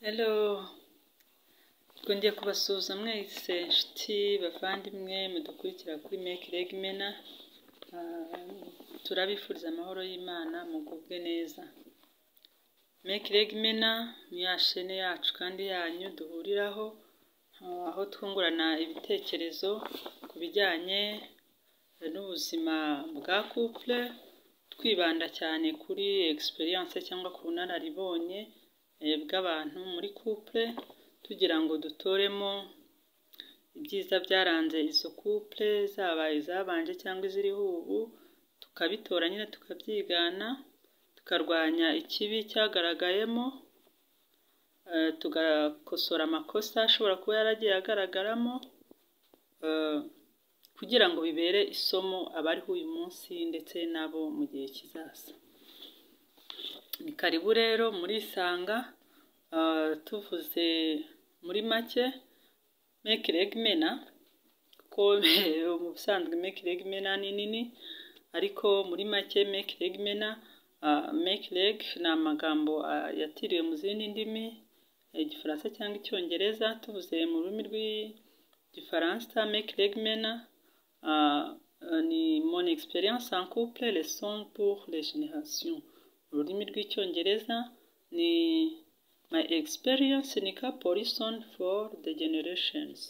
Hello twongeye kubasuhuza mwese nshuti, bavandimwe, mudukurikira kuri meke rege mena, turabifuriza amahoro y'Imana mugubwe neza. Meke rege mena ni ya shene yacu kandi yanyu duhuriraho, aho twungurana ibitekerezo ku bijyanye n'ubuzima bwa couple, twibanda cyane kuri egisperiyanse cyangwa ku bunararibonye bw'abantu muri couple, tugira ngo dutoremo ibyiza byaranze izo couple, zaba izabanje cyangwa iziriho ubu, tukabitora nyine tukabyigana, tukarwanya ikibi cyagaragayemo, tugakosora amakosa ashobora kuba yaragiye agaragaramo, kugira ngo bibere isomo abariho uyu munsi ndetse n'abo mu gihe kizaza. Ni karibu rero murisanga, tuvuze muri make meke rege mena, kuko mu busanzwe meke rege mena ni nini, ariko muri make meke rege mena, meke rege ni amagambo yatiriwe mu zindi ndimi, Igifaransa cyangwa Icyongereza, tuvuze mu rurimi rw'Igifaransa meke rege mena ni moni egisperiyanse en couple lesoni puru re jenerasiyo. Mu rurimi rw'Icyongereza ni mayi egisperiyanse ini kapo risoni foru de genereshenizi.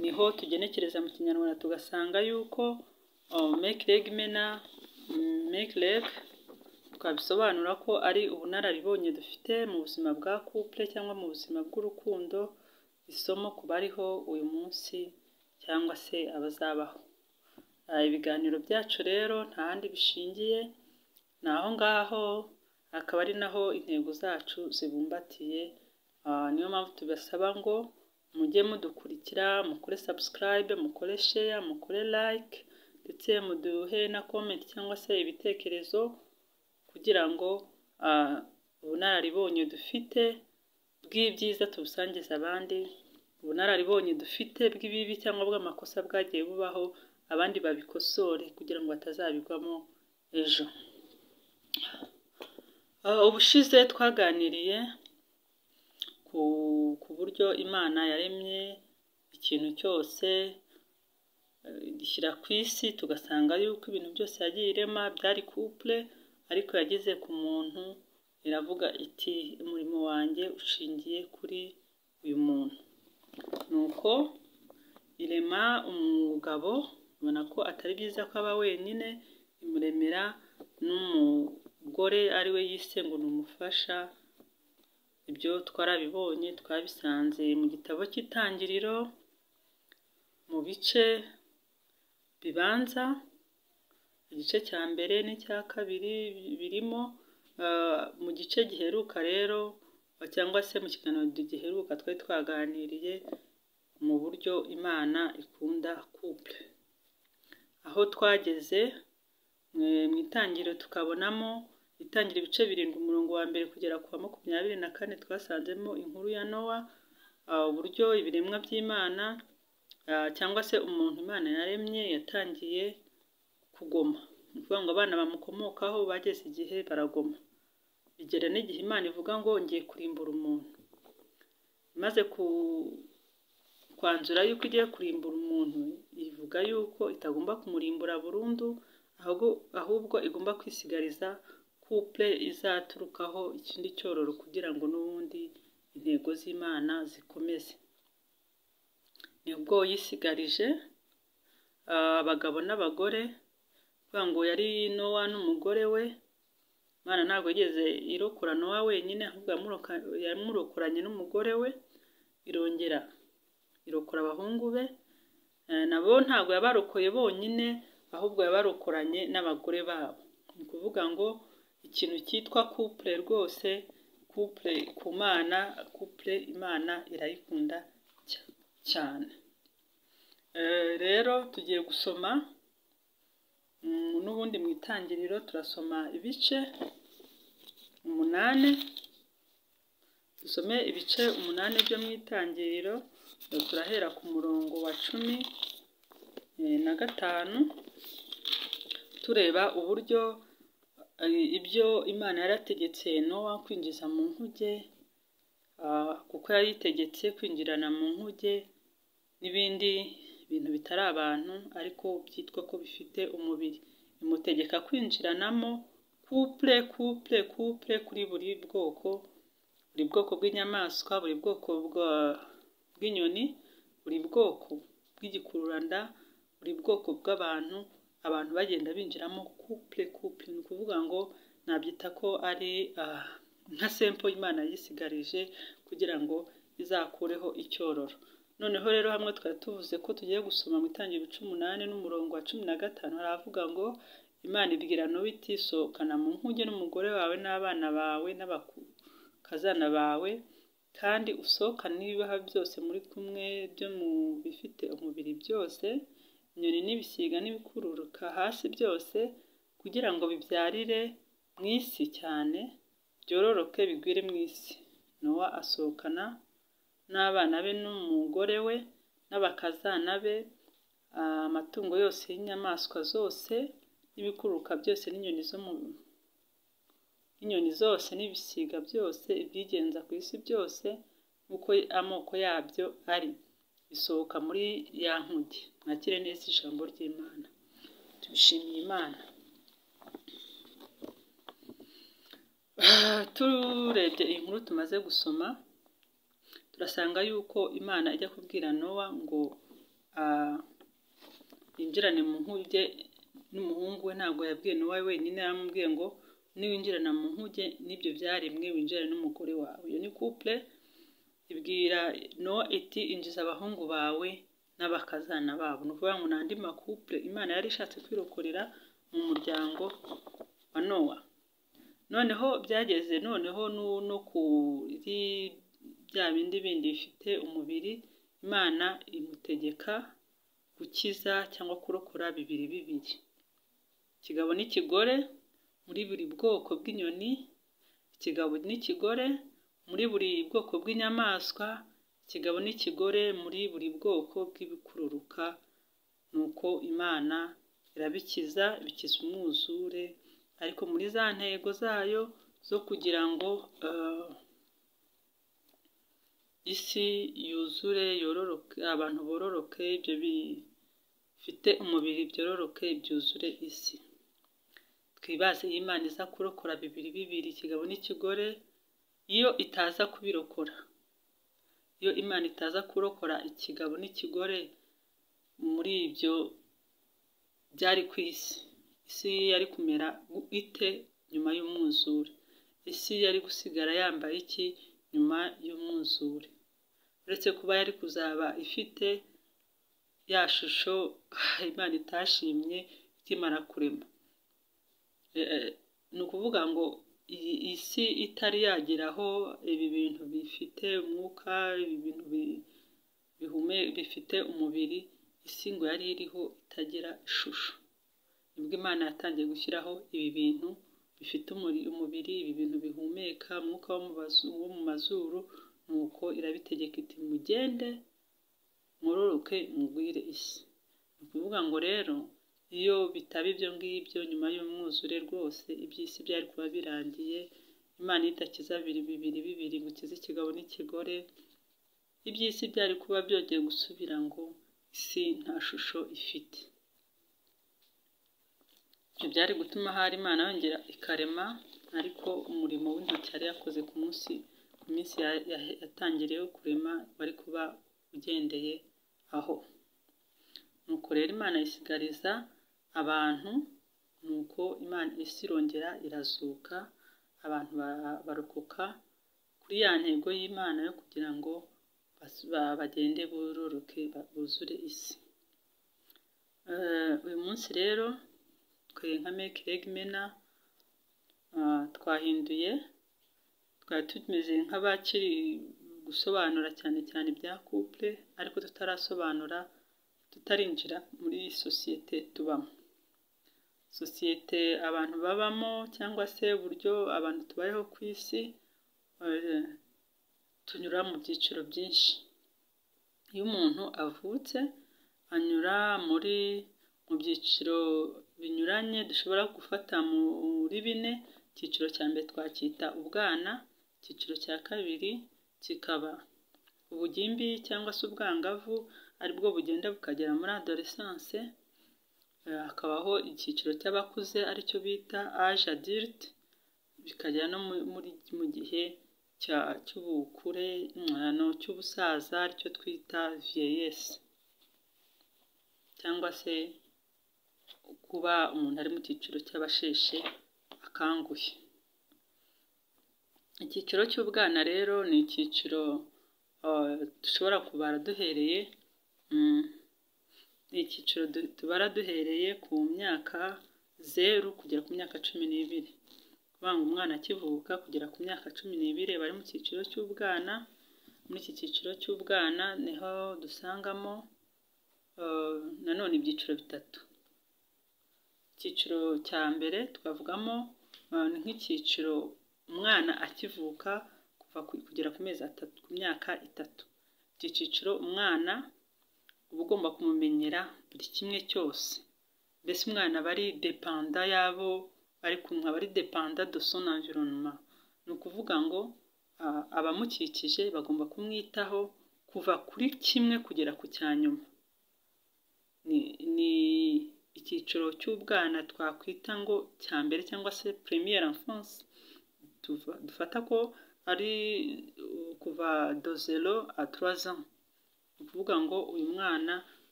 Niho tugenekereza mu kinyarwanda tugasanga yuko meke rege mena, meke rege twabisobanura ko ari ubunararibonye dufite mu buzima bwa couple cyangwa mu buzima bw'urukundo, isomo ku bariho uyu munsi cyangwa se abazabaho. Ibiganiro byacu rero nta handi bishingiye, ni aho ngaho, akaba ari naho intego zacu zibumbatiye, niyo mpamvu tubasaba ngo mujye mudukurikira, mukore sabusikarayibe, mukore sheya, mukore layike ndetse muduhe na komenti cyangwa se ibitekerezo, kugira ngo ubunararibonye dufite bw'ibyiza tubusangize abandi, ubunararibonye dufite bw'ibibi cyangwa bw'amakosa bwagiye bubaho, abandi babikosore kugira ngo batazabigwamo ejo. Ubushize twaganiriye ku buryo Imana yaremye ikintu cyose, igishyira ku isi, tugasanga yuko ibintu byose yagiye irema byari couple, ariko yageze ku muntu iravuga iti umurimo wanjye ushingiye kuri uyu muntu. Nuko irema umugabo, ubona ko atari byiza ko aba wenyine, imuremera n'umugore ari we yise ngo ni umufasha, ibyo twarabibonye twabisanze mu gitabo cy'Itangiriro, mu bice bibanza, igice cya mbere n'icya kabiri birimo, mu gice giheruka rero cyangwa se mu kiganiro giheruka twari twaganiriye mu buryo Imana ikunda couple. Aho twageze mu itangiriro tukabonamo, itangira ibice birindwi umurongo wa mbere kugera ku wa makumyabiri na kane twasanzemo inkuru ya Nowa, uburyo ibiremwa by'Imana cyangwa se umuntu Imana yaremye yatangiye kugoma. Ni ukuvuga ngo abana bamukomokaho bageze igihe baragoma. Bigera n'igihe Imana ivuga ngo ngiye kurimbura umuntu. Imaze kwanzura yuko igiye kurimbura umuntu, ivuga yuko itagomba kumurimbura burundu, ahubwo igomba kwisigariza couple izaturukaho ikindi cyororo kugira ngo n'ubundi intego z'Imana zikomeze. Nibwo yisigarije abagabo n'abagore, ivuga ngo yari Nowa n'umugore we, Imana ntabwo yigeze irokora Nowa wenyine, ahubwo yamurokoranye n'umugore we, irongera irokora abahungu be, nabo ntabwo yabarokoye bonyine, ahubwo yabarokoranye n'abagore babo. Ni ukuvuga ngo ikintu cyitwa couple rwose, couple ku Mana, couple Imana irayikunda cyane. Rero tugiye gusoma n'ubundi mu itangiriro turasoma ibice umunani, dusome ibice umunani byo mu itangiriro, turahera ku murongo wa cumi na gatanu, tureba uburyo ibyo Imana yarategetse Nowa kwinjiza mu nkuge kuko yayitegetse kwinjirana mu nkuge n'ibindi bintu bitari abantu ariko byitwa ko bifite umubiri imutegeka kwinjiranamo kupure kupure kupure kuri buri bwoko buri bwoko bw'inyamaswa buri bwoko bw'inyoni buri bwoko bw'igikururanda buri bwoko bw'abantu abantu bagenda binjiramo kupure kupure ni ukuvuga ngo nabyita ko ari nka sempo imana yisigarije kugira ngo izakureho icyororo noneho rero hamwe twari tuvuze ko tugiye gusoma mu itangiriro cy'umunani n'umurongo wa cumi na gatanu haravuga ngo imana ibwira n'uwo itisohokana mu nkuge n'umugore wawe n'abana bawe n'abakazana bawe kandi usohokane n'ibibaha byose muri kumwe byo mu bifite umubiri byose inyoni n'ibisiga n'ibikururuka hasi byose kugira ngo bibyarire mu isi cyane byororoke bigwire mu isi nowa asohokana n'abana be n'umugore we n'abakazana be amatungo yose y'inyamaswa zose n'ibikururuka byose n'inyoni zo mu n'inyoni zose n'ibisiga byose ibyigenza ku isi byose nk'uko amoko yabyo ari bisohoka muri ya nkuge mwakire neza ijambo ry'imana tubishimiye imana turebye iyi nkuru tumaze gusoma turasanga yuko imana ijya kubwira nowa ngo yinjirane mu nkuge n'umuhungu we ntabwo yabwiye nowa wenyine yaramubwiye ngo niwinjirana mu nkuge n'ibyo byaremwe winjirane n'umugore wawe iyo ni kupure ibwira nowa iti injiza abahungu bawe n'abakazana babo ni ukuvuga ngo ni andi makupure imana yari ishatse kwirokorera mu muryango wa nowa noneho byageze noneho no kuri bya bindi bindi bifite umubiri imana imutegeka gukiza cyangwa kurokora bibiri bibiri ikigabo n'ikigore muri buri bwoko bw'inyoni ikigabo n'ikigore muri buri bwoko bw'inyamaswa ikigabo n'ikigore muri buri bwoko bw'ibikururuka ni uko imana irabikiza bikiza umwuzure ariko muri za ntego zayo zo kugira ngo isi yuzure yororoke abantu bororoke ibyo bifite umubiri byororoke byuzure isi twibaze imana iza kurokora bibiri bibiri ikigabo n'ikigore iyo itaza kubirokora iyo imana itaza kurokora ikigabo n'ikigore muri ibyo byari ku isi isi yari kumera ite nyuma y'umwuzure isi yari gusigara yambaye iki nyuma y'umwuzure uretse kuba yari kuzaba ifite ya shusho imana itashimye ikimara kurema ni ukuvuga ngo iyi si itari yageraho ibi bintu bifite umwuka ibi bintu bihume bifite umubiri isi ngo yari iriho itagira ishusho nibwo imana yatangiye gushyiraho ibi bintu bifite umubiri ibi bintu bihumeka umwuka wo mu mazuru ni uko irabitegeka iti mugende mwororoke mugwire isi ni ukuvuga ngo rero iyo bitaba ibyo ngibyo nyuma y'umwuzure rwose iby'isi byari kuba birangiye imana idakiza bibiri bibiri bibiri ngo ikize ikigabo n'ikigore iby'isi byari kuba byongeye gusubira ngo isi nta shusho ifite byari gutuma hari imana yongera ikarema ariko umurimo w'intoki yari yakoze ku munsi ku minsi yatangiyeho kurema wari kuba ugendeye aho nuko rero imana isigariza abantu nuko imana isi irongera irazuka abantu barokoka kuri ya ntego y'imana yo kugira ngo bagende bororoke buzure isi uyu munsi rero twe nka meke egimena twahinduye twari tumeze nk'abakiri gusobanura cyane cyane ibya kupure ariko tutarasobanura tutarinjira muri sosiyete tubamo sosiyete abantu babamo cyangwa se uburyo abantu tubayeho ku isi tunyura mu byiciro byinshi iyo umuntu avutse anyura muri mu byiciro binyuranye dushobora gufata muri bine icyiciro cya mbere twacyita ubwana icyiciro cya kabiri kikaba ubugimbi cyangwa se ubwangavu aribwo bugenda bukagera muri adoresanse, hakabaho icyiciro cy'abakuze aricyo bita aje adirite, bikagera no mu gihe cy'ubukure cy'ubusaza aricyo twita viyeyesi cyangwa se kuba umuntu ari mu cyiciro cy'abasheshe akanguhe. Icyiciro cy'ubwana rero ni icyiciro dushobora kubara duhereye ni icyiciro tubara duhereye ku myaka zeru kugera ku myaka cumi n'ibiri, ni ukuvuga ngo umwana akivuka kugera ku myaka cumi n'ibiri aba ari mu cyiciro cy'ubwana, muri iki cyiciro cy'ubwana niho dusangamo nanone ibyiciro bitatu, icyiciro cya mbere twavugamo nk'icyiciro umwana akivuka kuva kugera ku mezi atatu ku myaka itatu, iki cyiciro umwana uba ugomba kumumenyera buri kimwe cyose, mbese umwana aba ari depanda y'abo bari kumwe, aba ari depanda do son environnement, ni ukuvuga ngo abamukikije bagomba kumwitaho kuva kuri kimwe kugera ku cya nyuma, ni icyiciro cy'ubwana twakwita ngo cya mbere cyangwa se premiere enfance, dufata ko ari kuva do zero a trois ans, ni ukuvuga ngo uyu mwana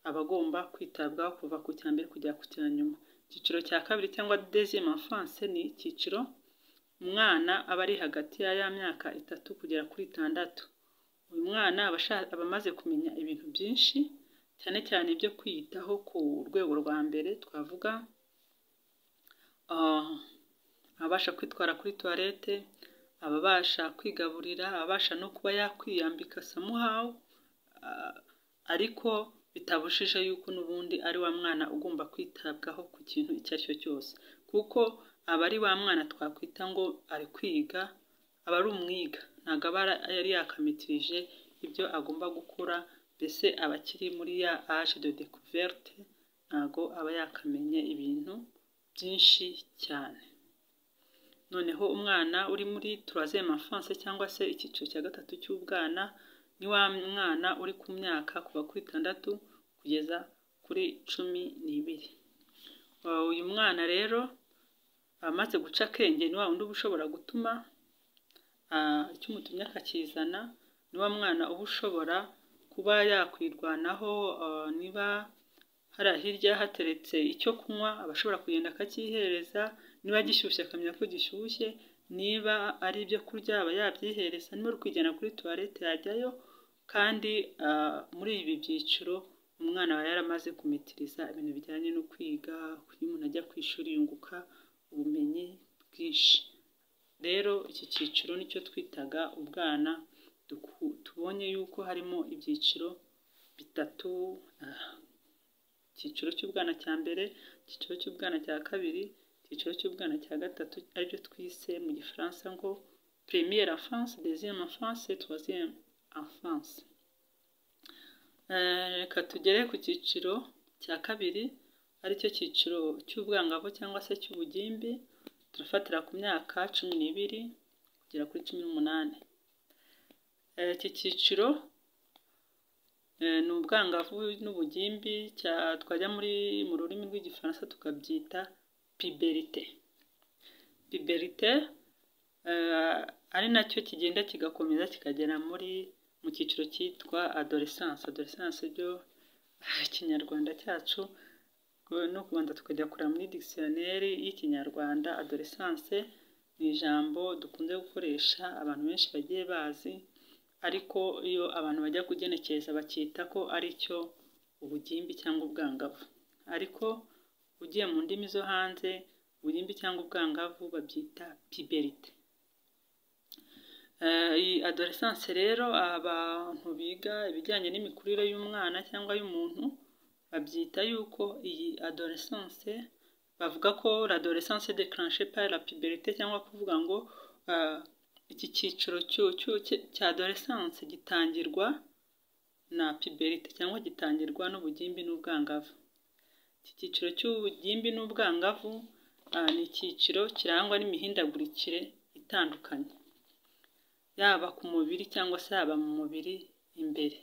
aba agomba kwitabwaho kuva ku cya mbere kugera ku cya nyuma, icyiciro cya kabiri cyangwa deziyeme enfance ni icyiciro umwana aba ari hagati ya ya myaka itatu kugera kuri itandatu, uyu mwana aba amaze kumenya ibintu byinshi cyane cyane ibyo kwiyitaho ku rwego rwa mbere twavuga abasha kwitwara kuri tuwarete, ababasha kwigaburira, abasha no kuba yakwiyambika samuhawu, ariko bitabujije yuko n'ubundi ari wa mwana ugomba kwitabwaho ku kintu icyo ari cyo cyose, kuko aba ari wa mwana twakwita ngo ari kwiga, aba ari umwiga, ntabwo aba yari yakamitirije ibyo agomba gukora, mbese aba akiri muri ya aje de dekuverte, ntabwo aba yakamenye ibintu byinshi cyane. Noneho umwana uri muri turazeme enfanse cyangwa se icyiciro cya gatatu cy'ubwana, ni wa mwana uri ku myaka kuva kuri itandatu kugeza kuri cumi n'ibiri, uyu mwana rero amaze guca akenge ni wa wundi uba ushobora gutuma icyo umutumye akakizana, ni wa mwana uba ushobora kuba yakwirwanaho niba hari hirya hateretse icyo kunywa aba ashobora kugenda akacyihereza, niba gishyushye akamenya ko gishyushye, niba ari ibyo kurya aba yabyihereza, niba ari kujyana kuri tuwarete yajyayo, kandi muri ibi byiciro umwana aba yaramaze kumitiriza ibintu bijyanye no kwiga, iyo umuntu ajya ku ishuri yunguka ubumenyi bwinshi, rero iki cyiciro nicyo twitaga ubwana, tubonye yuko harimo ibyiciro bitatu, icyiciro cy'ubwana cya mbere, icyiciro cy'ubwana cya kabiri, icyiciro cy'ubwana cya gatatu aribyo twise mu gifaransa ngo premiere enfance, deziyeme enfance, turaziyeme enfance, reka tugere ku cyiciro cya kabiri aricyo cyiciro cy'ubwangavu cyangwa se cy'ubugimbi, turafatira ku myaka cumi n'ibiri kugera kuri cumi n'umunani, iki cyiciro ni ubwangavu n'ubugimbi twajya mu rurimi rw'igifaransa tukabyita piberite, piberite ari nacyo kigenda kigakomeza kikagera muri mu cyiciro cyitwa adoresanse, adoresanse byo ikinyarwanda cyacu no kubanza tukajya kureba muri digisiyoneri y'ikinyarwanda, adoresanse ni ijambo dukunze gukoresha abantu benshi bagiye bazi, ariko iyo abantu bajya kugenekereza bakita ko ari cyo ubugimbi cyangwa ubwangavu, ariko ugiye mu ndimi zo hanze ubugimbi cyangwa ubwangavu babyita piberite, iyi adoresanse rero abantu biga ibijyanye n'imikurire y'umwana cyangwa y'umuntu babyita yuko iyi adoresanse bavuga ko l'adoresanse déclenchée par la puberté cyangwa kuvuga ngo iki cyiciro cya adoresanse gitangirwa na puberite cyangwa gitangirwa n'ubugimbi n'ubwangavu, iki cyiciro cy'ubugimbi n'ubwangavu ni icyiciro kirangwa n'imihindagurikire itandukanye, yaba ku mubiri cyangwa se yaba mu mubiri imbere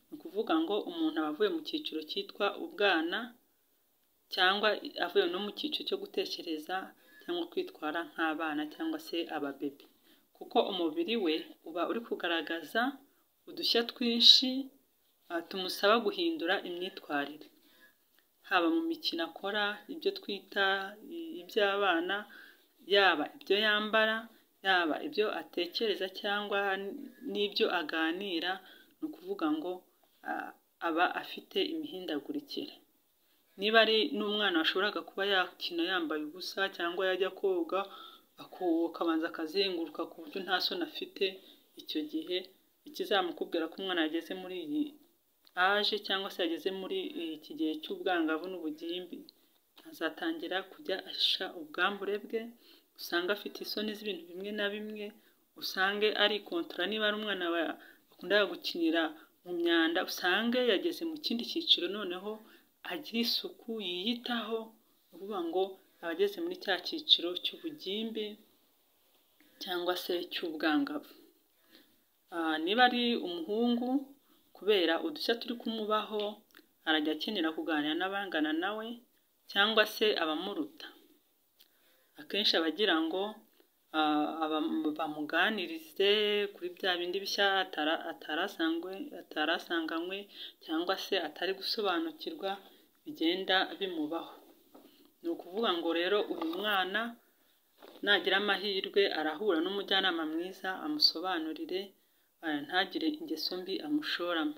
ni ukuvuga ngo umuntu aba avuye mu cyiciro cyitwa ubwana cyangwa avuye no mu cyiciro cyo gutekereza cyangwa kwitwara nk'abana cyangwa se ababebe kuko umubiri we uba uri kugaragaza udushya twinshi tumusaba guhindura imyitwarire haba mu mikino akora ibyo twita iby'abana yaba ibyo yambara yaba ibyo atekereza cyangwa n'ibyo aganira ni ukuvuga ngo aba afite imihindagurikire niba ari n'umwana washoboraga kuba yakina yambaye ubusa cyangwa yajya koga akabanza akazenguruka ku buryo nta soni afite icyo gihe ikizamukubwira ko umwana yageze muri iyi aje cyangwa se yageze muri iki gihe cy'ubwangavu n'ubugimbi azatangira kujya ashisha ubwambure bwe usanga afite isoni z'ibintu bimwe na bimwe usange ari kontora niba ari umwana bakunda gukinira mu myanda usange yageze mu kindi cyiciro noneho agira isuku yiyitaho ni ukuvuga ngo aba ageze muri cya cyiciro cy'ubugimbi cyangwa se cy'ubwangavu niba ari umuhungu kubera udushya turi kumubaho arajya akenera kuganira n'abangana nawe cyangwa se abamuruta akenshi aba agira ngo bamuganirize kuri bya bindi bishya atarasanganywe cyangwa se atari gusobanukirwa bigenda bimubaho ni ukuvuga ngo rero uyu mwana nagira amahirwe arahura n'umujyanama mwiza amusobanurire ntagire ingeso mbi amushoramo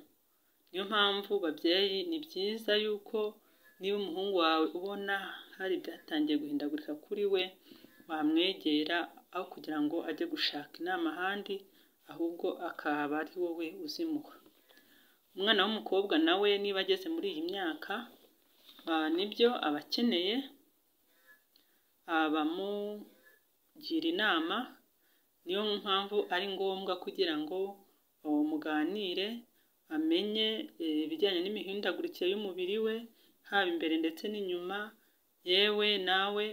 niyo mpamvu babyeyi ni byiza yuko niba umuhungu wawe ubona hari ibyatangiye guhindagurika kuri we wamwegera aho kugira ngo ajye gushaka inama ahandi ahubwo akaba ari wowe uzimuha umwana w'umukobwa nawe niba ageze muri iyi myaka nibyo aba akeneye abamugira inama niyo mpamvu ari ngombwa kugira ngo muganire amenye ibijyanye n'imihindagurikire y'umubiri we haba imbere ndetse n'inyuma yewe nawe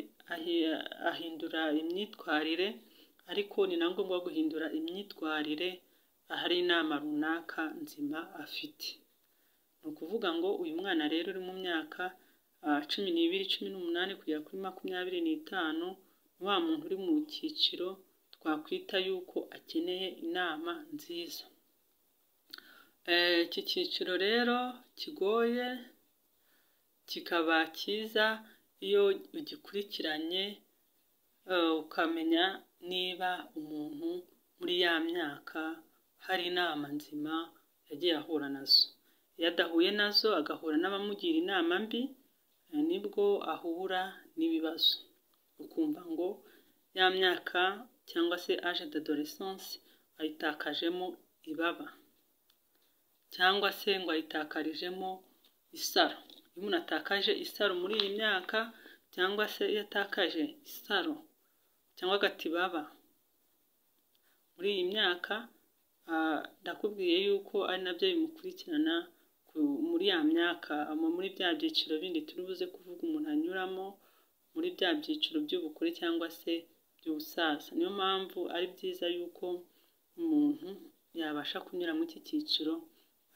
ahindura imyitwarire ariko ni na ngombwa guhindura imyitwarire ahari inama runaka nzima afite ni ukuvuga ngo uyu mwana rero uri mu myaka cumi n'ibiri cumi n'umunani kugera kuri makumyabiri n'itanu ni wa muntu uri mu cyiciro twakwita yuko akeneye inama nziza iki cyiciro rero kigoye kikaba cyiza iyo ugikurikiranye ukamenya niba umuntu muri ya myaka hari inama nzima yagiye ahura nazo iyo adahuye nazo agahura n'abamugira inama mbi nibwo ahura n'ibibazo ukumva ngo ya myaka cyangwa se age d'adorescence ayitakajemo ibaba cyangwa se ngo ayitakarijemo isaro iyo umuntu atakaje isaro muri iyi myaka cyangwa se iyo atakaje isaro cyangwa agatibaba muri iyi myaka ndakubwiye yuko ari nabyo bimukurikirana muri ya myaka muri bya byiciro bindi turi buze kuvuga umuntu anyuramo muri bya byiciro by'ubukure cyangwa se by'ubusaza niyo mpamvu ari byiza yuko umuntu yabasha kunyura muri iki cyiciro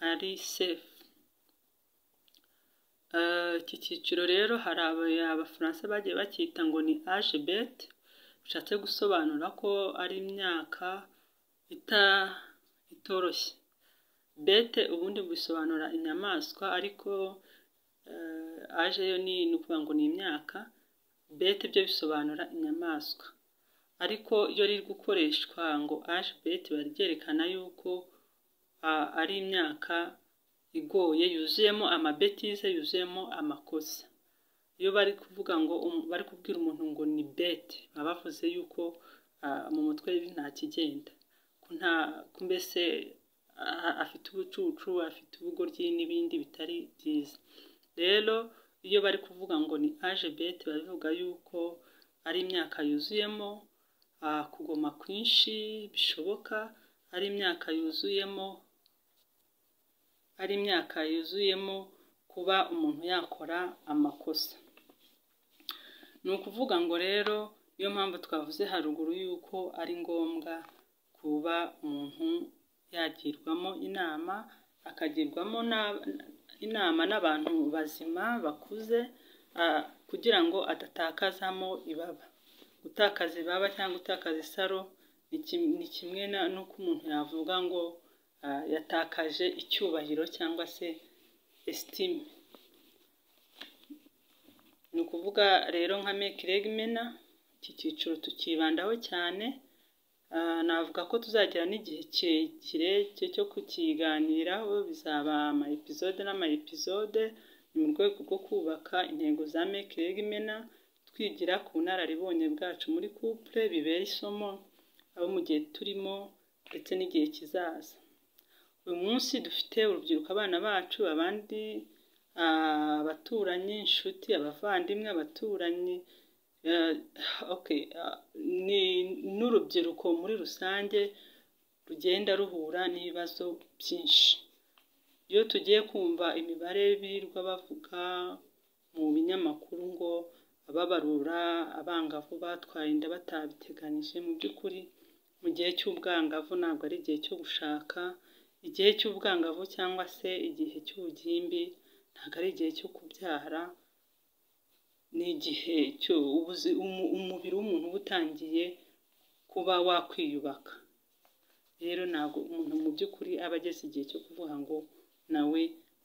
ari sefu iki cyiciro rero hari abafaransa bagiye bacyita ngo ni aje beti bishatse gusobanura ko ari imyaka itoroshye bete ubundi bisobanura inyamaswa ariko aje yo ni ukuvuga ngo ni imyaka bete byo bisobanura inyamaswa ariko iyo riri gukoreshwa ngo aje beti baryerekana yuko ari imyaka igoye yuzuyemo amabetize yuzuyemo amakosa iyo bari kuvuga ngo bari kubwira umuntu ngo ni beti baba bavuze yuko mu mutwe nta kigenda ko mbese afite ubucucu afite ubugoryi n'ibindi bitari byiza rero iyo bari kuvuga ngo ni aje beti bavuga yuko ari imyaka yuzuyemo kugoma kwinshi bishoboka ari imyaka yuzuyemo ari imyaka yuzuyemo kuba umuntu yakora amakosa ni ukuvuga ngo rero niyo mpamvu twavuze haruguru yuko ari ngombwa kuba umuntu yagirwamo inama, akagirwamo inama n'abantu bazima bakuze kugira ngo adatakazamo ibaba. Gutakaza ibaba cyangwa gutakaza isaro ni kimwe n'uko umuntu yavuga ngo yatakaje icyubahiro cyangwa se esitime. Ni ukuvuga rero nka meki regimena, iki cyiciro tukibandaho cyane, navuga ko tuzagira n'igihe kirekire cyo kukiganiraho, bizaba amayepizode n'amayepizode, ni mu rwego rwo kubaka intego za meki regimena, twigira ku bunararibonye bwacu muri kupure, bibera isomo abo mu gihe turimo ndetse n'igihe kizaza. Uyu munsi dufite urubyiruko, abana bacu, abandi abaturanyi, inshuti, abavandimwe, abaturanyi, n'urubyiruko muri rusange rugenda ruhura n'ibibazo byinshi. Iyo tugiye kumva imibare birirwa bavuga mu binyamakuru ngo ababarura abangavu batwaye inda batabiteganije, mu by'ukuri mu gihe cy'ubwangavu ntabwo ari igihe cyo gushaka, igihe cy'ubwangavu cyangwa se igihe cy'ubugimbi ntabwo ari igihe cyo kubyara, ni igihe umubiri w'umuntu uba utangiye kuba wakwiyubaka. Rero ntabwo umuntu mu by'ukuri aba ageze igihe cyo kuvuga ngo nawe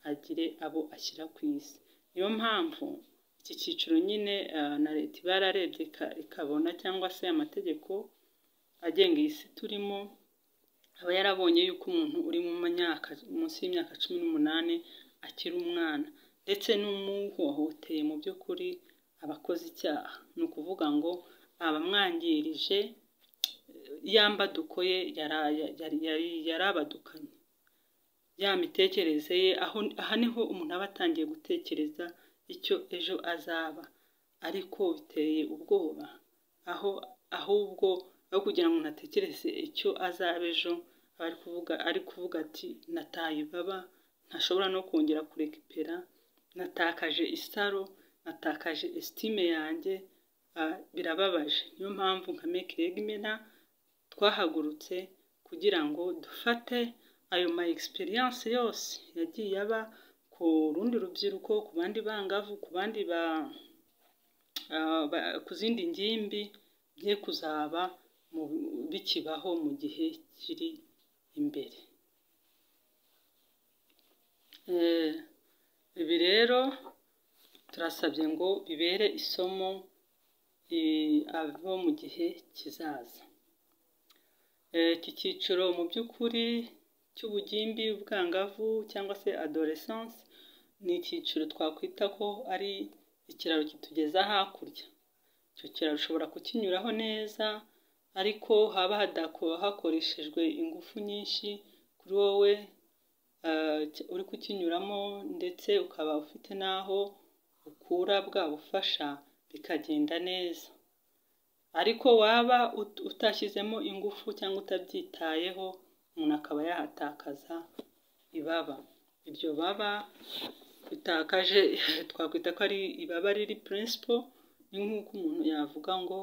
agire abo ashyira ku isi. Niyo mpamvu iki cyiciro nyine na leta iba yararebye ikabona cyangwa se amategeko agenga iyi si turimo, aba yarabonye yuko umuntu uri mu myaka munsi y'imyaka cumi n'umunani akiri umwana ndetse n'umuhohoteye mu by'ukuri aba akoze icyaha. Ni ukuvuga ngo abamwangirije ya mbaduko ye yarabadukanye, ya mitekerereze ye, aha niho umuntu aba atangiye gutekereza icyo ejo azaba ariko biteye ubwoba, aho ahubwo aho kugira ngo umuntu atekereze icyo azaba ejo, ari kuvuga ati nataye ibaba, ntashobora no kongera kurekipera, natakaje isaro, natakaje esitime yanjye, birababaje. Niyo mpamvu nka meki regimena twahagurutse kugira ngo dufate ayo ma egisperiyanse yose yagiye aba ku rundi rubyiruko, ku bandi bangavu, ku bandi ku zindi ngimbi, bye kuzaba bikibaho mu gihe kiri imbere. Ibi rero turasabye ngo bibere isomo abo mu gihe kizaza. Iki cyiciro mu by'ukuri cy'ubugimbi, ubwangavu cyangwa se adoresanse, ni icyiciro twakwita ko ari ikiraro kitugeza hakurya. Icyo kiraro ushobora kukinyuraho neza ariko haba hakoreshejwe ingufu nyinshi kuri wowe uri kukinyuramo ndetse ukaba ufite n'aho ukura bwa bufasha bikagenda neza. Ariko waba utashyizemo ingufu cyangwa utabyitayeho, umuntu akaba yahatakaza ibaba. Iryo baba ritakaje twakwita ko ari ibaba riri purinsipo, ni nk'uko umuntu yavuga ngo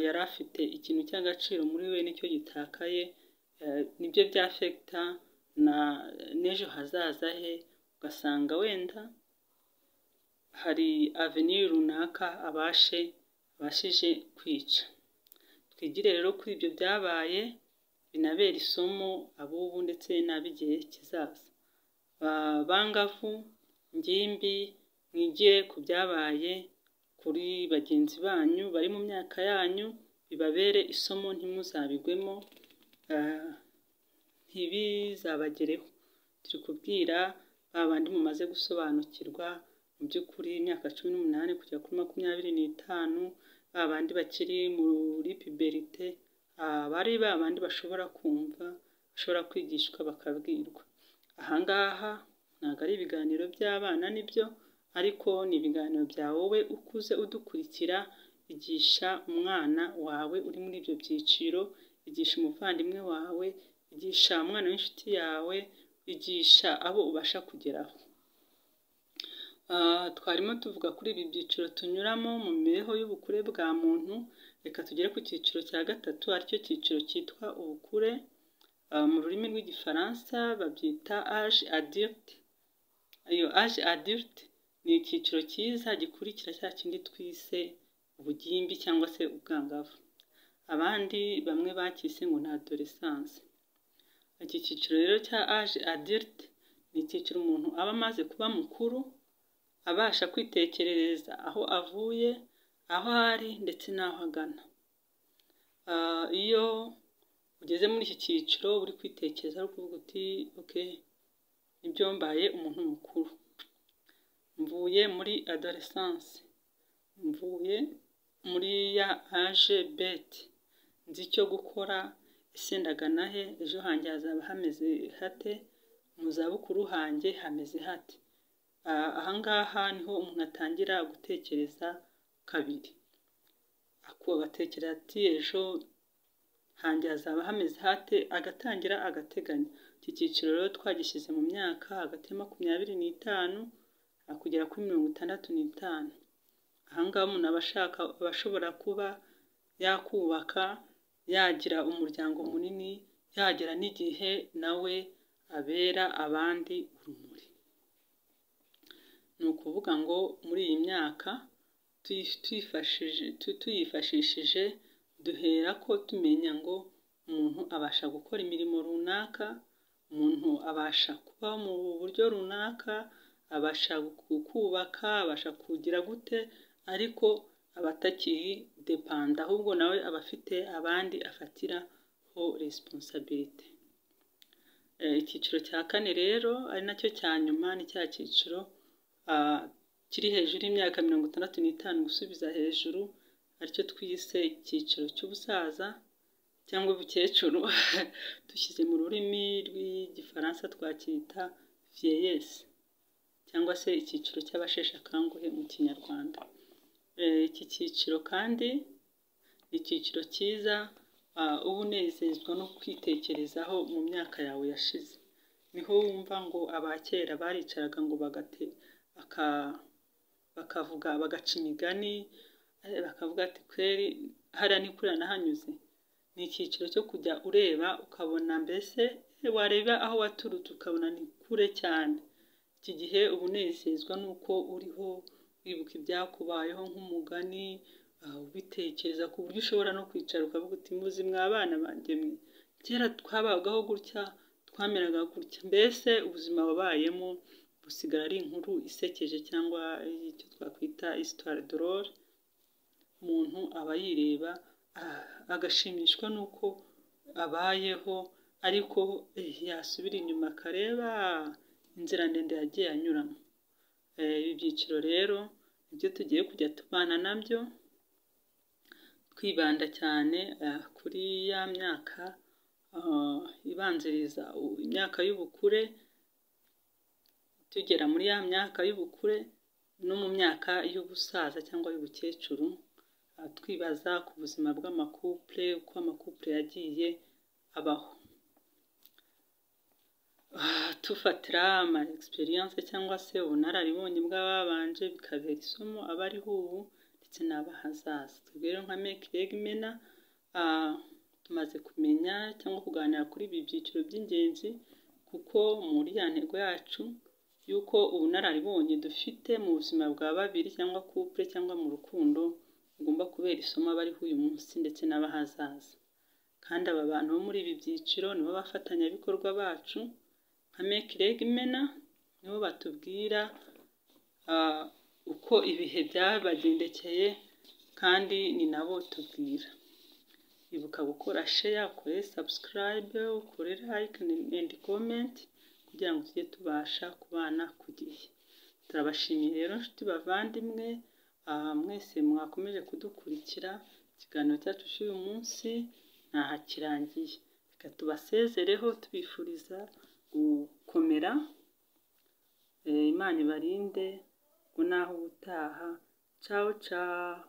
yari afite ikintu cy'agaciro muri we nicyo gitakaye, nibyo byafegita n'ejo hazaza he, ugasanga wenda hari aveni runaka abashe abashije kwica. Twigire rero kuri ibyo byabaye, binabere isomo ab'ubu ndetse n'ab'igihe kizaza. Bangavu, ingimbi, mwigire ku byabaye kuri bagenzi banyu bari mu myaka yanyu, bibabere isomo ntimuzabigwemo, ntibizabagereho. Turi kubwira ba bandi mumaze gusobanukirwa mu by'ukuri imyaka cumi n'umunani kugera kuri makumyabiri n'itanu, ba bandi bakiri muri piberite, bari ba bandi bashobora kumva, bashobora kwigishwa bakabwirwa. Aha ngaha ntabwo ari ibiganiro by'abana nibyo, ariko ni ibiganiro bya wowe ukuze udukurikira, igisha umwana wawe uri muri ibyo byiciro, igisha umuvandimwe wawe, igisha umwana w'inshuti yawe, igisha abo ubasha kugeraho. Twarimo tuvuga kuri ibi byiciro tunyuramo mu mibereho y'ubukure bwa muntu, reka tugere ku cyiciro cya gatatu aricyo cyiciro cyitwa ubukure mu rurimi rw'igifaransa babyita age adirite iyo age adirite ni icyiciro cyiza gikurikira cya kindi twise ubugimbi cyangwa se ubwangavu abandi bamwe bakise ngo ni adoresanse iki cyiciro rero cya age adirite ni icyiciro umuntu aba amaze kuba mukuru abasha kwitekerereza aho avuye aho ari ndetse n'aho agana iyo ugeze muri iki cyiciro uri kwitekereza ari ukuvuga uti oke nibyo mbaye umuntu mukuru mvuye muri adoresanse mvuye muri ya aje beti nzi icyo gukora ese ndagana he ejo hanjye hazaba hameze hate mu zabukuru hanjye hameze hate aha ngaha niho umuntu atangira gutekereza kabiri agatekereza ati ejo hanjye hazaba hameze hate agatangira agateganya iki cyiciro rero twagishyize mu myaka hagati ya makumyabiri n'itanu kugera kuri mirongo itandatu n'itanu aha ngaha umuntu aba ashaka aba ashobora kuba yakubaka yagira umuryango munini yagera n'igihe nawe abera abandi urumuri ni ukuvuga ngo muri iyi myaka tuyifashishije duhera ko tumenya ngo umuntu abasha gukora imirimo runaka umuntu abasha kuba mu buryo runaka abasha kubaka abasha kugira gute ariko aba atakiri depanda ahubwo nawe aba afite abandi afatiraho resiponsabirite icyiciro cya kane rero ari nacyo cya nyuma ni cya cyiciro kiri hejuru y'imyaka mirongo itandatu n'itanu gusubiza hejuru aricyo twise icyiciro cy'ubusaza cyangwa ubukecuru dushyize mu rurimi rw'igifaransa twacyita viyeyesi cyangwa se icyiciro cy'abasheshe akanguhe mu kinyarwanda iki cyiciro kandi ni icyiciro cyiza uba unezezwa no kwitekerezaho mu myaka yawe yashize niho wumva ngo abakera baricaraga ngo bagate bakavuga bagaca imigani bakavuga ati kweri hariya ni kuriya nahanyuze ni icyiciro cyo kujya ureba ukabona mbese wareba aho waturutse ukabona ni kure cyane iki gihe uba unezezwa n'uko uriho wibuka ibyakubayeho nk'umugani ubitekereza ku buryo ushobora no kwicara ukavuga uti muzi mwabana banjye mwe kera twabagaho gutya twameraga gutya mbese ubuzima wabayemo busigara ari inkuru isekeje cyangwa icyo twakwita isitwari dorore umuntu aba yireba agashimishwa n'uko abayeho ariko yasubira inyuma akareba inzira ndende yagiye anyuramo ibi byiciro rero nibyo tugiye kujya tubana nabyo twibanda cyane kuri ya myaka ibanziriza imyaka y'ubukure tugera muri ya myaka y'ubukure no mu myaka y'ubusaza cyangwa y'ubukecuru twibaza ku buzima bw'amakupure uko amakupure yagiye abaho tufatira ama egisperiyanse cyangwa se ubunararibonye bw'ababanje bikabera isomo abariho ubu ndetse n'abahazaza twebwe rero nka mekiregimena tumaze kumenya cyangwa kuganira kuri ibi byiciro by'ingenzi kuko muri ya ntego yacu y'uko ubunararibonye dufite mu buzima bwa babiri cyangwa kupure cyangwa mu rukundo bugomba kubera isomo abariho uyu munsi ndetse n'abahazaza kandi aba bantu bo muri ibi byiciro nibo bafatanyabikorwa bacu nka mekiregimena nibo batubwira uko ibihe byabagendekeye kandi ni nabo tubwira ibuka gukora sheya ukore sabusikarayibe ukore layike endi komenti kugira ngo tujye tubasha kubana ku gihe turabashimiye rero nshuti bavandimwe mwese mwakomeje kudukurikira ikiganiro cyacu cy'uyu munsi ntahakirangiye reka tubasezereho tubifuriza gukomera imana ibarinde ngo naho ubutaha cawo cawo